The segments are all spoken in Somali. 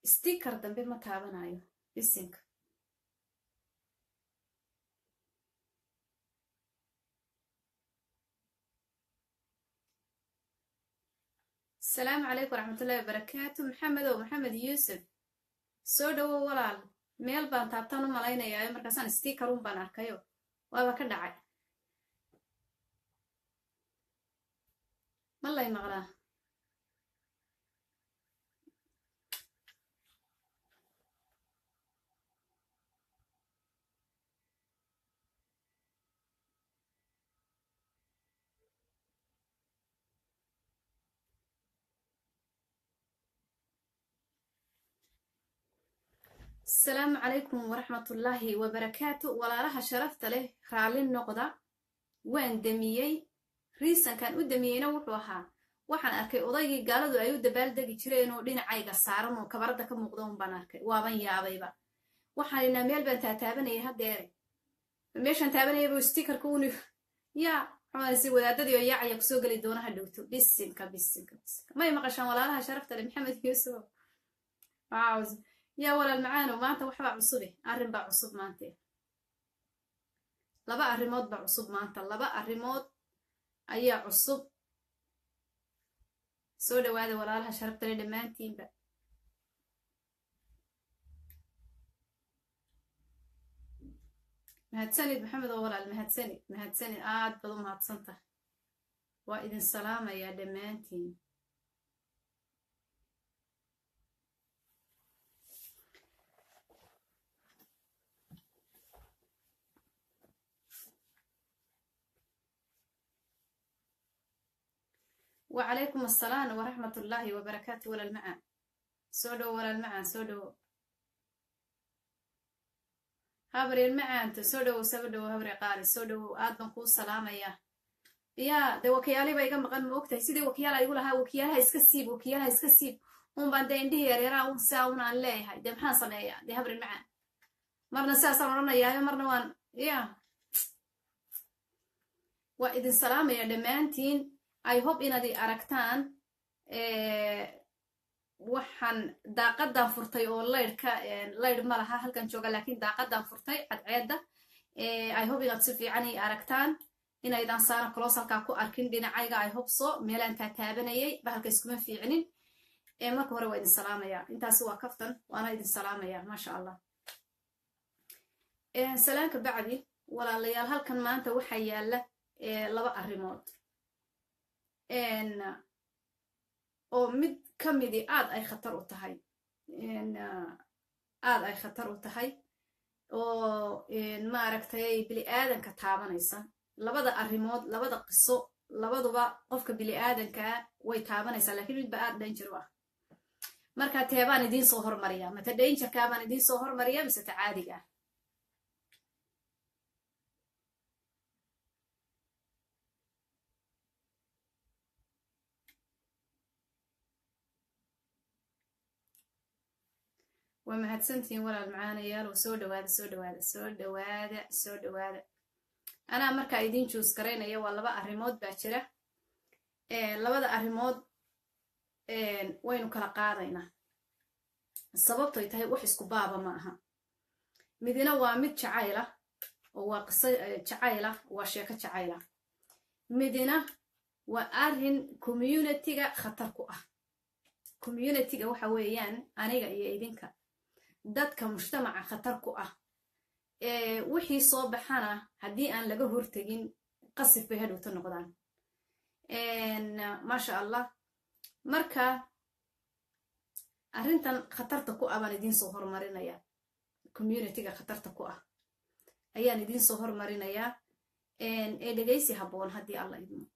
sticker dambe ma taabanayo bisinka asalaamu calaykum waraxmatullahi wabarakaatu maxamedow maxamed yuusuf soo dhowow walaal meel baan taabtaan u malaynayaa markaasaan stiikarun baan arkayo waaba ka dhacay ma lay maqlaa asalaamu calaykum waraxmatullaahi wabarakaatu walaalaha sharafta leh raalli noqda waan demiyey riisankan u demiyeyna wuxuu ahaa waxaan arkay odaygii gaaladu ay u dabaaldegi jireen oo dhinacayga saaran oo kabarada ka muuqda un baan arkay waaban yaabayba waxaan inaa meel baan taataabanayay haddeere meeshaan taabanayaba stikarka uni yaa xumasi wadaadadii oo yaacaya kusoo geli doonaha dhowto bisinka bisinka bisinka may maqashaan walaalaha sharafta leh maxamed yuusuf yaa walaal macaanow maanta waxbaa cusube arrin baa cusub maante laba arrimood baa cusub maanta laba arrimood ayaa cusub soo dhawaada walaalaha sharabtale dhammaantiinba mahadsanid maxamed oo walaal mahadsanid mahadsanid aad bad u mahadsantah waa idin salaamayaa dhammaantiin wacalaykum asalaam waraxmat ullaahi wabarakaatu walaal macaan soo dhowo walaal macaan soo dhowo habreel macaanta soo dhowow saba dhowo habre qaali soo dhowow aad baan kuu salaamayaa yaa dee wakiyaaliba iga maqan ma ogtahay sidii wakiyaala igu lahaa wakiyaalaha iska siib wakiyaalaha iska siib un baan dee indhihii yareeraha un saa un aan leeyahay dee maxaan sameeyaa dee habreel macaan marna sidaasaan odhanayaayo marna waan ya waa idin salaamaya dhammaantiin i hope inaad i aragtaan waxaan daaqadan furtay oo laydhka laydh ma laha halkan jooga laakiin daaqadan furtay cadceedda i hope inaad si fiican i aragtaan inaydaan saana clos halkaa ku arkin dhinacayga i hope so meelaan taataabanayay bahalka iskuma fiicnin marka hore waa idin salaamaya intaasi waa kaftan waana idin salaamaya maasha allah salaanka bacdi walaalayaal halkan maanta waxaa yaala laba arrimood oo mid ka midii aad ay khatar u tahay aad ay khatar u tahay oo maaragtay bili aadanka taabanaysa labada arrimood labada qiso labaduba qofka bili aadankaa way taabanaysaa lakiin midba aad danger u ah marka teebaan idiin soo hormariya mate dangerkaa baan idiin soo hormariya mise ta caadiga ah waa mahadsantihiin walaal macaanayaalow soo dhawaada soo dhawaada soo dhawaada soo dhawaada anaa markaa idiin juus garaynaya waa laba arrimood baa jira labada arrimood waynu kala qaadaynaa sababtoy tahay wax isku baaba ma aha midina waa mid jacayla oo waa qiso jacayla waa sheeko jacayla midina waa arrin communitiga khatar ku ah communitiga waxa weeyaan aniga iyo idinka dadka mujtamaca khatar ku ah wixii soo baxana haddii aan laga hortegin qasif bay hadhowta noqdaan maasha allah marka arrintan khatarta ku ah baan idiin soo hormarinayaa communitiga khatarta ku ah ayaan idiin soo hormarinayaa ee dhegaysi habboon haddii alla idmo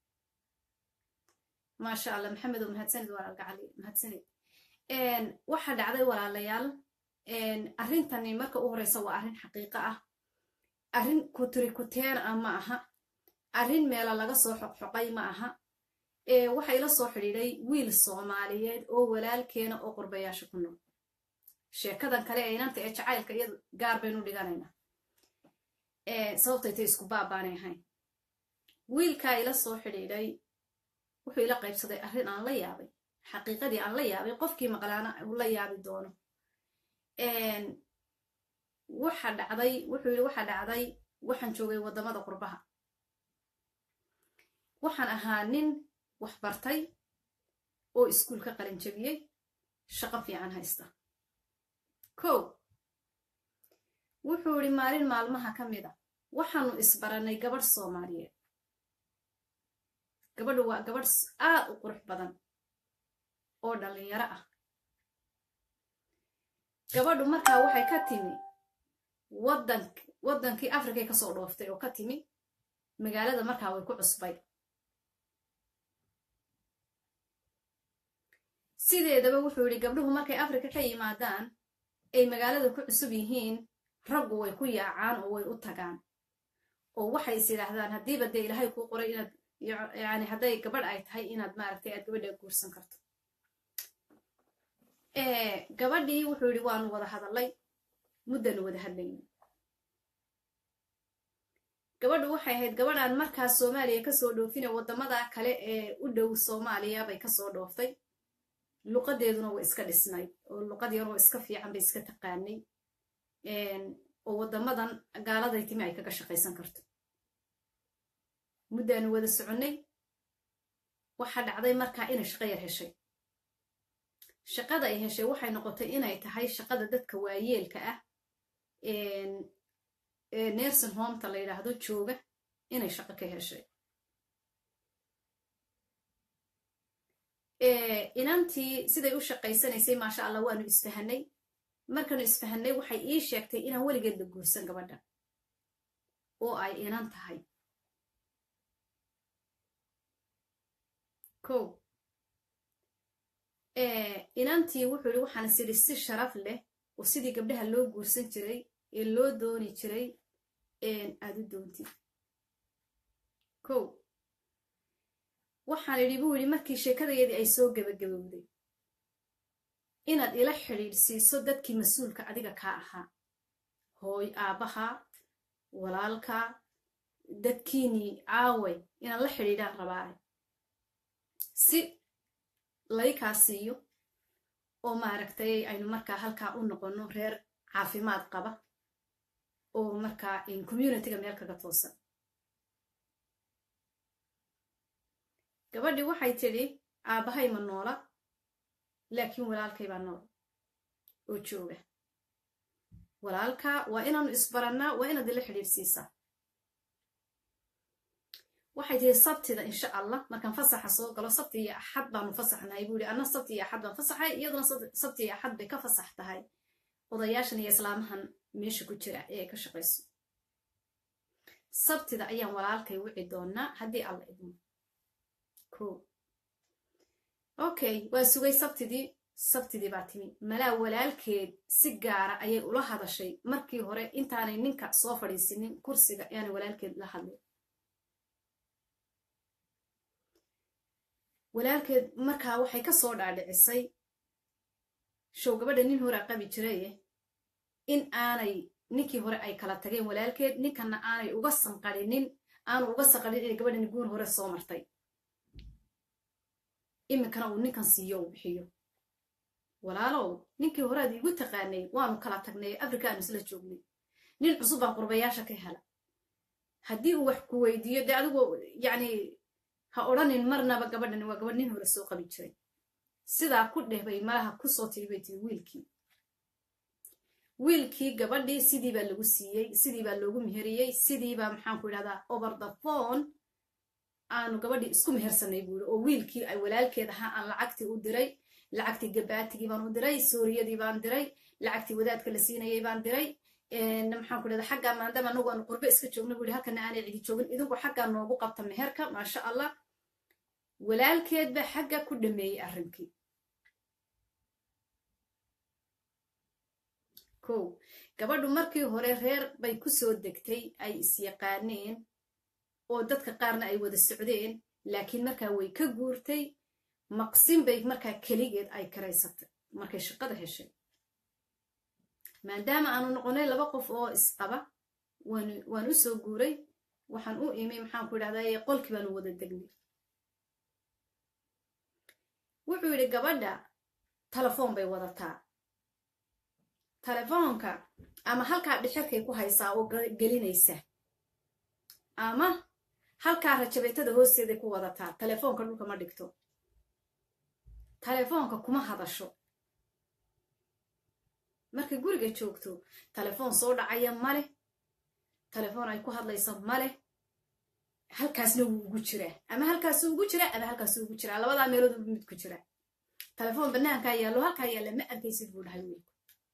maasha allah maxamed oo mahadsanid walaalgacali mahadsanid waxaa dhacday walaalayaal arrintani marka u horeysa waa arrin xaqiiqo ah arrin kutrikuteen ah ma aha arrin meela laga soo xoqxoqay ma aha waxa ila soo xidhiiday wiil soomaaliyeed oo walaalkeena oo qurbayaasha ku nool sheekadan kale ee inanta ee jacaylka iyadu gaar baynu dhiganaynaa sababtay tay isku baabaanay ahayn wiilkaa ila soo xidhiidhay wuxuu ila qaybsaday arrin aan la yaabay xaqiiqadii aan la yaabay qofkii maqlaana uu la yaabi doono waxa dhacday wuxuu yidhi waxa dhacday waxaan joogay waddamada qurbaha waxaan ahaa nin wax bartay oo iskuul ka qalin jabiyey shaqo fiican haysta kow wuxuu yidhi maalin maalmaha ka mid a waxaanu isbarannay gabadh soomaaliyeed gabadhu waa gabadh aad u qurux badan oo dhallinyaro ah gabadhu markaa waxay ka timi wadank waddankii afrikay ka soo dhooftay oo ka timi magaalada markaa way ku cusbay sideedaba wuxuu yidhi gabdhuhu markay afrika ka yimaadaan ay magaalada ku cusub yihiin raggu way ku yaacaan oo way u tagaan oo waxay is yidhaahdaan haddiiba dee ilaahay kuu qoray inaad yani hadday gabadh ay tahay inaad maaragtay aad gabadha guursan karto gabadhii wuxuu yidhi waanu wada hadallay muddanu wada hadlayna gabadhu waxay ahayd gabadhaan markaas soomaaliya kasoo dhoofine waddamada kale ee u dhow soomaaliya bay kasoo dhooftay luqadeeduna way iska dhisnayd oo luqad yaroo iska fiican bay iska taqaanay oo waddamadan gaaladay timi ay kaga shaqaysan karto muddaanu wada soconnay waxaa dhacday markaa inay shaqo yar heshay shaqada ay heshay waxay noqotay inay tahay shaqada dadka waayeelka ah ee nerson hometa la yidhaahdo jooga inay shaqo ka heshay inantii siday u shaqaysanaysay maasha allah waanu isfahanay markaanu isfahanay waxay ii sheegtay inaan weligeed la guursan gabadha oo ay inan tahay kow inantii wuxuu yidhi waxaan sidhi si sharaf leh oo sidii gabdhaha loo guursan jiray ee loo dooni jiray aad u doontid kow waxaan idhi buu yidhi markii sheekadayadii ay soo gebagabowday inaad ila xidhiidhsiiso dadkii mas-uulka adiga kaa ahaa hooy aabbaha walaalka dadkiinii caaway inaad la xidhiidhaan rabaa si laykaa siiyo oo maaragtay aynu markaa halkaa u noqonno reer caafimaad qaba oo markaa communitiga meel kaga toosan gabadhii waxay tidhi aabbahay ma noola laakiin walaalkay baa nool oo jooga walaalka waa inaanu isbarannaa waa inaad ila xidhiidhsiisaa waxay tihi sabtida insha allah markaan fasaxa soo galo sabti iyo axad baanu fasaxnahay buu yihi anna sabti iyo axad baan fasaxay iyaduna sabti iyo axad bay ka fasax tahay odayaashan iyo islaamahan meesha ku jira ee ay ka shaqayso sabtida ayaan walaalkay wici doonaa haddii alla idmo ko okay waa sugay sabtidii sabtidii baa timi malaa walaalkeed si gaara ayay ula hadashay markii hore intaanay ninka soo fadhiisinin kursiga ayaanay walaalkeed la hadlin walaalkeed markaa waxay ka soo dhaadhicisay show gabadha nin horaa qabi jiraye in aanay ninkii hore ay kala tageen walaalkeed ninkanna aanay uga sanqarinin aanu uga sanqarin inay gabadhani guur hore soo martay iminkana uu ninkan siiyo uu bixiyo walaalow ninkii horead iigu taqaanay waanu kala tagnay afrika aanu isla joognay nin cusub baan qurbayaasha ka hela haddii uu wax ku weydiiyo dee adigu yacni ha odhanin marnaba gabadhani waa gabadh nin hore soo qabi jiray sidaa ku dheh bay malaha kusoo tiri bay tiri wiilkii wiilkii gabadhii sidii baa lagu siiyey sidii baa loogu meheriyey sidii baa maxaanku idhahdaa over the phone aanu gabadhii isku mehersanay buuri oo wiilkii ay walaalkeed ahaa aan lacagtii u diray lacagtii gabaatigii baan u diray suuriyadii baan diray lacagtii wadaadka la siinayay baan diray maxaanku idhahdaa xaggaa maadaama anagu aanu qurbe iska joogno buuri halkana aanay cidi joogin idinku xaggaa noogu qabta meherka maasha allah walaalkeed baa xagga ku dhameeyey arrinkii kow gabadhu markii hore reer bay ku soo degtay ay isyaqaaneen oo dadka qaarna ay wada socdeen laakiin markaa way ka guurtay maqsin bay markaa keligeed ay karaysatay markay shaqada heshay maadaama aanu noqonay laba qof oo isqaba waan u soo guuray waxaan u imi maxaanku idhahdaa qolkii baanu wada degnay wuxuu yidhi gabadha telefoon bay wadataa telefoonka ama halkaa dhixirkay ku haysaa oo gelinaysa ama halkaa rajabeetada hoosteeday ku wadataa telefoonka dhulka ma dhigto telefoonka kuma hadasho markay guriga joogto telefoon soo dhacaya maleh telefoon ay ku hadlayso maleh halkaasna wuu ugu jiraa ama halkaasuu ugu jiraa ama halkaasuu ugu jiraa labadaa meelood mid ku jira telefoon banaankaa yaallo halkaa yaalla ma arkaysid buu dhahay wiilku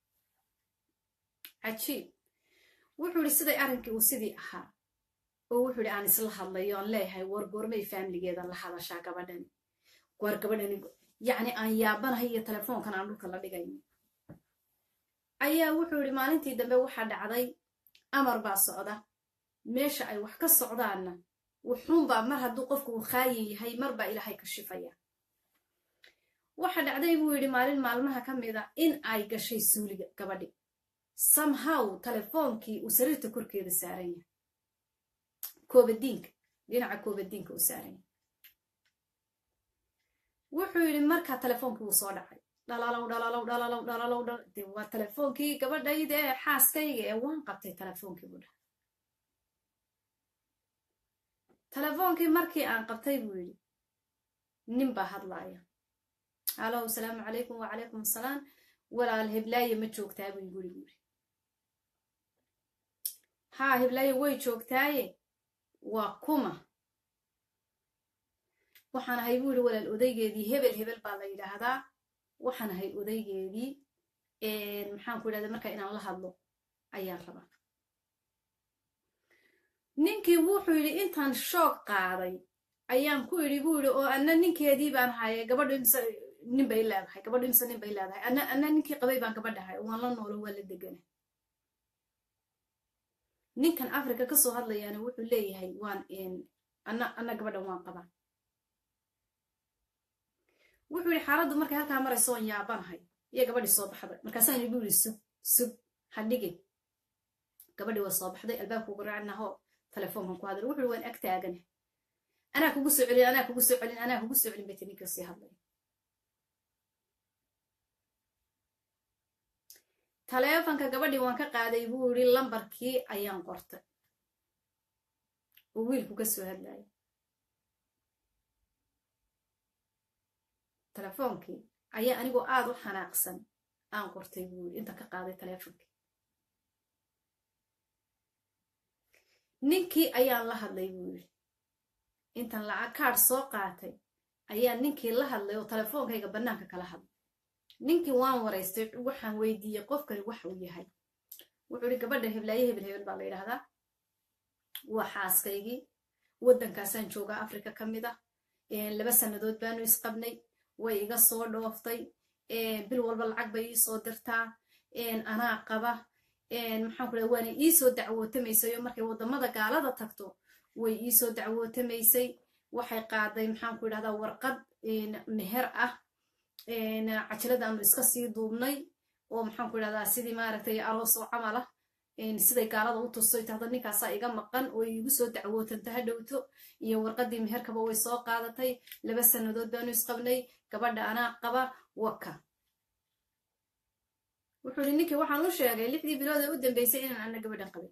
cajiib wuxuu idhi siday arrinkii uu sidii ahaa oo wuxuu idhi aan isla hadlayo aan leeyahay war goormay faamiligeeda la hadashaa gabadhani war gabadhani yacni aan yaabanahay iyo telefoonkan aan dhulka la dhigayn ayaa wuxuu idhi maalintii dambe waxaa dhacday amar baa socda meesha ay wax ka socdaanna wuxuunbaa mar hadduu qofku uu khaayin yahay marbaa ilaahay ka shifaya waxa dhacday buu yidhi maalin maalmaha ka mid a in ay gashay suuliga gabadhi somehow telefoonkii uu sariirta korkeeda saaran yahay koobadiinka dhinaca koobadiinka uu saaran yahay wuxuu yidhi markaa telefoonkii wuu soo dhacay dhalalow dhalalow dhalalow dhalalow dhal de waa telefoonkii gabadhayda ee xaaskayga ee waan qabtay telefoonkii buu dhahay telefoonkii markii aan qabtay buu yidhi nin baa hadlaaya halow asalaamu calaykum wacalaykum asalaam walaal heblaaye ma joogtaa buu guri buuri haa heblaaye way joogtaaye waa kuma waxaan ahay buu yidhi walaal odaygeedii hebel hebel baa la yidhaahdaa waxaan ahay odaygeedii maxaan ku yidhahda markaa inaan la hadlo ayaan rabaa ninkii wuxuu yidhi intaan shoog qaaday ayaan ku idhi buu yidhi oo anna ninkeedii baan haye gabadhu imse nin bay leedahay gabadhu imse nin bay leedahay anna anna ninkii qabay baan gabadhahay waan la noolo waa la degana ninkan africa ka soo hadlayaana wuxuu leeyahay waan anna anna gabadhan waan qabaa wuxuu yidhi xaaladdu markay halkaa marayso oon yaabanahay iyo gabadhii soo baxday markaasaan igu yidhi sug sug hadhigin gabadhii waa soo baxday albaabku garaacnaho telefoonkan ku hadlay wuxuu yidhi waan ag taagana anaa kugu soo celin anaa kugu soo celin anaa kugu soo celin bay tininka sii hadlay taleefanka gabadhii waan ka qaaday buu yidhi lambarkii ayaan qortay oo wiilku ka soo hadlayay telefoonkii ayaa anigoo aad u xanaaqsan aan qortay buu yidhi inta ka qaaday taleefonkii ninkii ayaan la hadlay buu yidhi intan lacag kaadh soo qaatay ayaa ninkii la hadlay oo telefoonkayga bannaanka kala hadlay ninkii waan waraystay waxaan weydiiyey qofkani waxa uu yahay wuxuu ihi gabadha heblaaye hebel hebel baa la yidhaahdaa waa xaaskaygii waddankaasaan joogaa africa ka mid ah laba sannadood baanu isqabnay way iga soo dhooftay bil walba lacag bay ii soo dirtaa anaa qaba maxaan ku dhaha waana iisoo dacwootamaysay oo markay waddamada gaalada tagto way iisoo dacwootamaysay waxay qaaday maxaan ku idhahdaa warqad meher ah cajaladaanu iska sii duubnay oo maxaan ku idhahdaa sidii maaragtay aroos oo camal ah siday gaalada u tustoy tahda ninkaasaa iga maqan oo iigu soo dacwootanta ha dhowto iyo warqaddii meherkaba way soo qaadatay laba sannadood baanu isqabnay gabadha anaa qaba waka wuxuu ihi ninkii waxaan u sheegay lixdii bilood ee u dambeysay inaan ana gabadhan qabin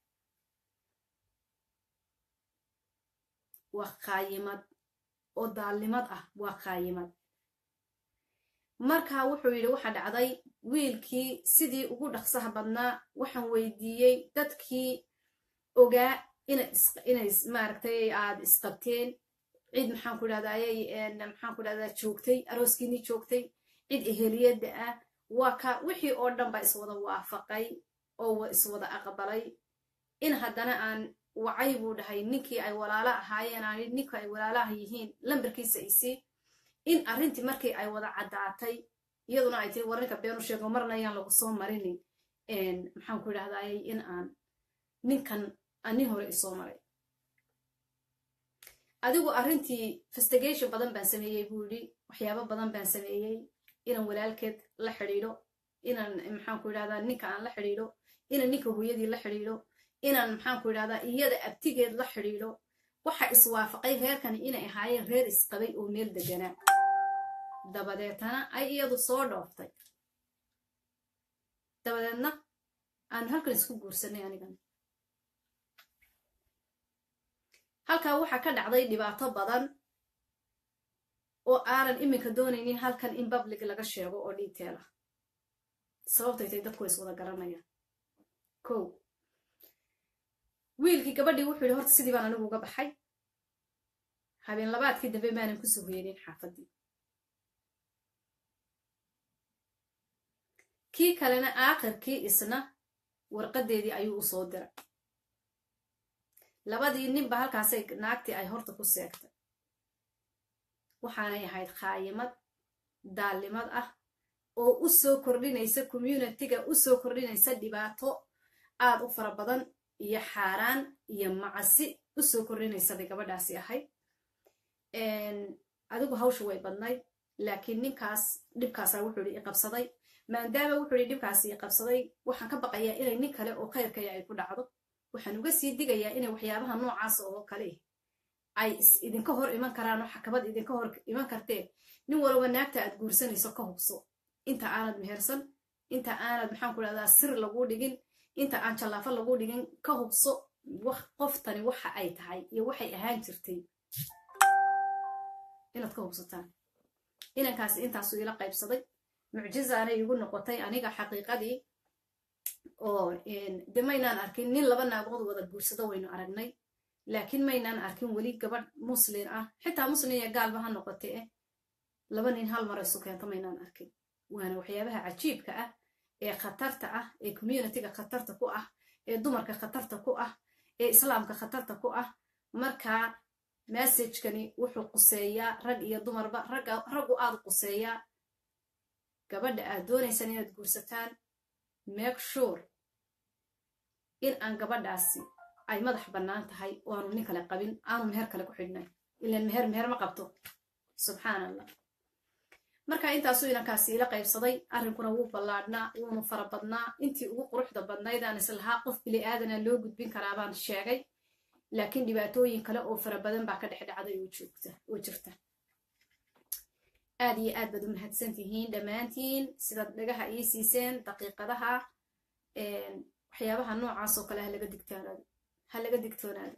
waa khaayimad oo daalnimad ah waa khaayimad markaa wuxuu yidhi waxa dhacday wiilkii sidii ugu dhaqsaha badnaa waxaan weydiiyey dadkii ogaa inay maaragtay aad isqabteen cid maxaan ku idhahdaa ayay maxaan ku idhahdaa joogtay arooskiinii joogtay cid eheliyadda ah waa ka wixii oo dhan baa iswada waafaqay oo iswada aqbalay in haddana aan wacay buu dhahay ninkii ay walaalo ahaayeen aan ninkii ay walaalaha yihiin lambarkiisa isii in arrintii markii ay wada caddaatay iyaduna ay tiri warninka beenu sheego marna ayaan lagu soo marinin maxaan ku idhahdaayay in aan ninkan ani hore isoo maray adigu arrintii festigation badan baan sameeyey buu yidhi waxyaabo badan baan sameeyey inaan walaalkeed la xidhiidho inaan maxaan ku idhahdaa ninka aan la xidhiidho inaan ninka hooyadii la xidhiidho inaan maxaan ku idhahdaa iyada abtigeed la xidhiidho waxa iswaafaqay reerkani inay ahaayeen reer isqabay oo meel deganaa dabadeetana ay iyadu soo dhooftay dabadeedna aanu halkan isku guursanay anigan halkaa waxaa ka dhacday dhibaato badan oo aanan iminka doonaynin halkan in public laga sheego oo detail ah sababtay tay dadku is wada garanayaan ko wiilkii gabadhii wuxuu yidhi horta sidii baan anigu uga baxay habeen labaadkii dambe maanan ku soo hoyanin xaafaddii kii kalena aakhirkii isna warqaddeedii ayuu u soo diray labadii ninba halkaasay naagtii ay horta ku seegtay waxaanay ahayd khaayimad daallimad ah oo u soo kordhinaysa communitiga u soo kordhinaysa dhibaato aad u fara badan iyo xaaraan iyo macasi u soo kordhinaysa bay gabadhaasi ahayd adigu hawsha way badnayd laakiin ninkaas dhibkaasaa wuxuu yidhi iqabsaday maadaama wuxuu yidhi dhibkaasi iqabsaday waxaan ka baqayaa inay nin kale oo khayrkaya ay ku dhacdo waxaan uga sii digayaa inay waxyaabaha noocaas oo kale ay idinka hor iman karaan oo xakabad idinka hor iman karteen nin walba naagta aad guursanayso ka hubso inta aanad mehersan inta aanad maxaan ku dhahdaa sir laguu dhigin inta aan jallaafo laguu dhigin ka hubso qoftani waxa ay tahay iyo waxay ahaan jirtay inaad ka hubsataan inankaasi intaasuu ila qaybsaday mucjizaanay igu noqotay aniga xaqiiqadii oo de maynaan arkin nin laba naagood wada guursado waynu aragnay laakiin maynaan arkin weli gabadh muslin ah xitaa muslin iyo gaalba ha noqote eh laba nin hal mar isu keento maynaan arkin waana waxyaabaha cajiibka ah ee khatarta ah ee communitiga khatarta ku ah ee dumarka khatarta ku ah ee islaamka khatarta ku ah markaa massajkani wuxuu quseeyaa rag iyo dumarba raggu aad quseeyaa gabadha aad doonaysaan inaad guursataan make sure in aan gabadhaasi ay madax bannaan tahay oo aanu nin kale qabin aanu meher kale ku xidhnay ilan meher meher ma qabto subxaan allah marka intaasuu inankaasi ila qaybsaday arrinkuna wuu ballaadhnaa wuunu fara badnaa intii ugu quruxda badnayd aan islahaa qof bili aadana loo gudbin karaa baan sheegay laakiin dhibaatooyin kale oo fara badan baa ka dhex dhacday oo jirta aad iyo aad baad u mahadsan tihiin dhammaantiin sidaad dhagaha ii siiseen daqiiqadaha waxyaabaha noocaas oo kale ha laga digtoonaado ha laga digtoonaado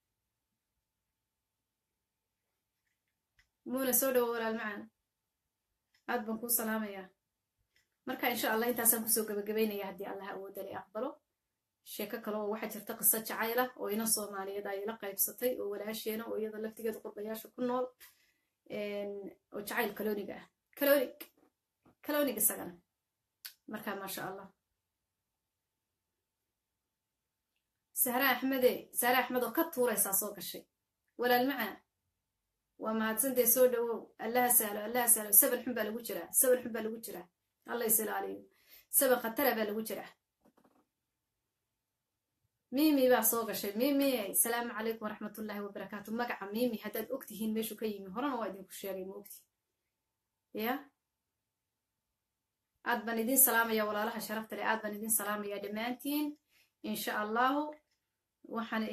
muuna soo dhawo walaal macaan aad baan kuu salaamayaa marka insha allah intaasaan kusoo gabagabaynaya haddii allah awoodale aqbalo sheeko kale oo waxaa jirta qiso jacayl ah oo ina soomaaliyeed ay ila qaybsatay oo walaasheena oo iyada laftigeeda qurbayaasha ku nool oo jacayl kalooniga ah kaloonig kaloonig isagana marka maasha allah sahre axmede sahre axmed oo ka tuuraysaa soo gashay walaal macaa waa mahadsantee soo dhawow allaha sahlo allaha sahlo saban xun baa lagu jiraa saban xun baa lagu jiraa alla is ilaaliyo saban khatara baa lagu jiraa mimi baa soo gashay mimi salaamu calaykum waraxmatullaahi wabarakaatu magaca mimi haddaad og tihiin meeshuu ka yimi horena waa idinku sheegay ma ogti ya aad baan idin salaamaya walaalaha sharafta leh aad baan idin salaamaya dhammaantiin insha allahu waxaan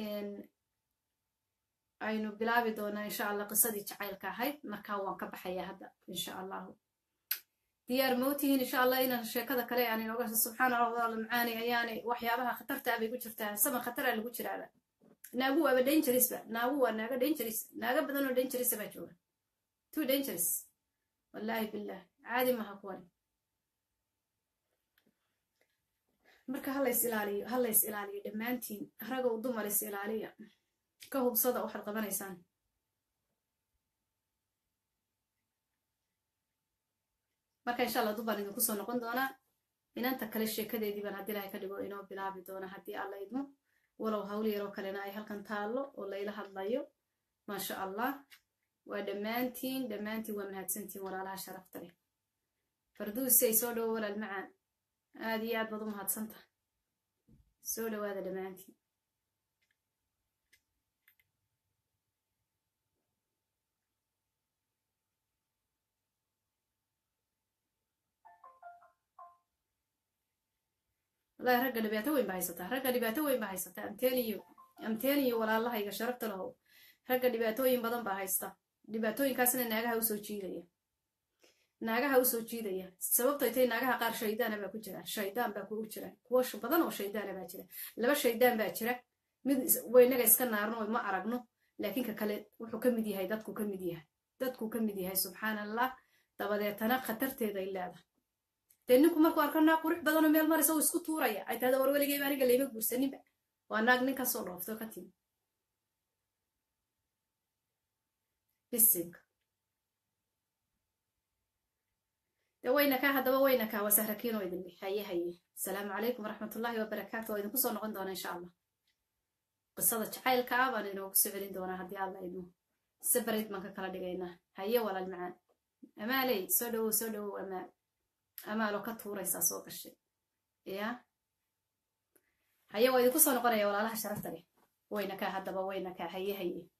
aynu bilaabi doonaa insha allah qisadii jacaylka ahayd markaa waan ka baxayaa hadda insha allahu diyaar mootihiin insha allah inaan sheekada kale aan inooga subxaana allah macaani ayaanay waxyaabaha khatartaa bay ku jirtaa saban khataraa lagu jiraaba naagu waaba dangerisba naagu waa naaga dangeris naaga badan oo dangerisa baa jooga too dangeris wallaahi billah caadi maha kuwani marka halays ilaaliyo halays ilaaliyo dhammaantiin ragow dumar is ilaaliya ka hubsada waxaad qabanaysaan marka insha allah dubaan idinku soo noqon doonaa inanta kale sheekadeedii baan haddii ilahay ka dhigo inoo bilaabi doona haddii alla idmo walow hawl yaroo kalena ay halkan taallo oo layla hadlayo maasha allah waa dhammaantiin dhammaantiin waa mahadsantiin walaalaha sharafta leh farduusay soo dhowo walaal macaan aad iyo aad baad u mahadsanta soo dhowaada dhammaantiin wallahi ragga dhibaato weyn ba haysataa ragga dhibaato weyn ba haysataa amteeniyo amteeniyo walaalahayga sharafta lahow ragga dhibaatooyin badan baa haysta dhibaatooyinkaasna naagaha usoo jiidaya naagaha usoo jiidaya sababtay tay naagaha qaar shaydaana baa ku jiraan shaydaan baa kugu jiraan kuwo badan oo shaydaana baa jira laba shaydaan baa jira mid waynaga iska naarno ma aragno laakiin ka kale wuxuu ka mid yahay dadku ka mid yahay dadku ka mid yahay subxaan allah dabadeetana khatarteeday leedahay dee ninku markuu arko naag qurux badanoo meel maraysa uu isku tuuraya ay tahda war weligeyba aniga layma guursaninba waa naag nin kasoo dhoofto ka timi bisinka de waynakaa haddaba waynakaa wasahrakiinoo idin haye haye asalaamu calaykum waraxmatullaahi wabarakaatu waa idinku soo noqon doona insha allah qisada jacaylka ah baan inoogu soo celin doonaa haddii alla idmo sabarid baan ka kala dhigaynaa haye walaal macaan amaaley soo dhawow soo dhawow amaal amaaloo ka tuuraysaa soo gashay ya haye waa idinku soo noqonaya walaalaha sharafta leh waynakaa haddaba waynakaa haye haye